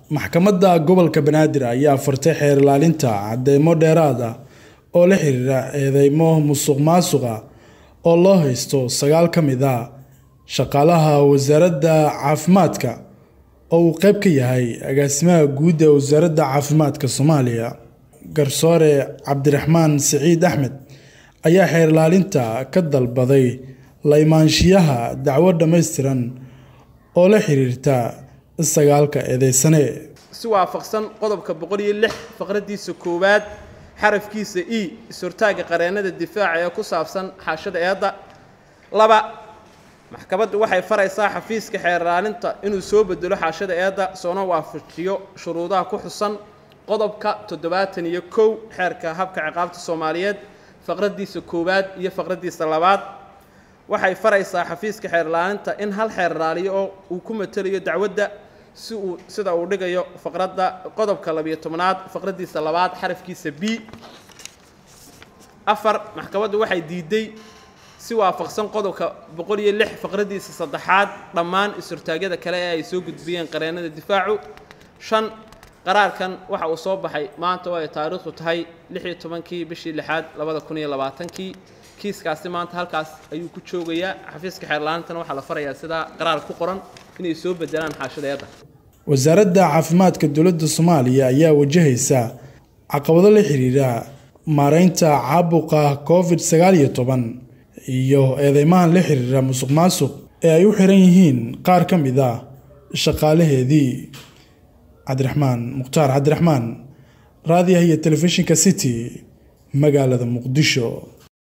maxkamadda gobolka banaadir ayaa furtay xeer ilaalinta cadeymo dheeraad ah oo la xiriira eedeymo musuq maasuqa oo loo haysto sagaal ka mid a shaqaalaha wasaaradda caafimaadka oo uu qeyb ka yahay agaasimaha guud ee wasaaradda caafimaadka soomaaliya garsoore cabdiraxmaan siciid axmed ayaa xeer ilaalinta ka dalbaday la imaanshiyaha dacwo dhammaystiran oo la xiriirta sagaalka eedeysane si waafaqsan qodobka boqol iyo lix faqradiisa koowaad xarafkiisa e is-hortaaga qareennada difaaca ee ku saabsan xaashada eedda laba maxkamaddu waxay faraysaa xafiiska xeer ilaalinta inuu soo bedelo xaashada eedda soona waafajiyo shuruudaha ku xusan qodobka toddobaatan iyo kow xeerka habka ciqaabta soomaaliyeed faqradiisa koowaad iyo faqradiisa labaad waxay faraysaa xafiiska xeer ilaalinta in hal xeer ilaaliyo oo uu ku matelayo dacwadda si uu sida uu dhigayo faqradda qodobka labiyo tobnaad faqradiisa labaad xarafkiisa b afar maxkamaddu waxay diiday si waafaqsan qodobka boqol iyo lix faqradiisa saddexaad dhammaan is-hortaagyada kale ee ay soo gudbiyeen qareennada difaacu shan qaraarkan waxa uu soo baxay maanta oo ay taariikhdu tahay lix iyo tobankii bishii lixaad labada kun iyo labaatankii kiiskaasi maanta halkaas ayuu ku joogayaa xafiiska xeerlaantana waxaa la farayaa sidaa qaraar ku qoran inay soo bedelaan xaashadeeda wasaaradda caafimaadka dowladda soomaaliya ayaa wajahaysa caqabado la xiriira maareynta caabuqa covid sagaal iyo toban iyo eedeymahan la xiriira musuq maasuq ee ay u xiran yihiin qaar ka mid a shaqaalaheedii cabdiraxmaan mukhtaar cabdiraxmaan raadiyaha iyo telefishinka city magaalada muqdisho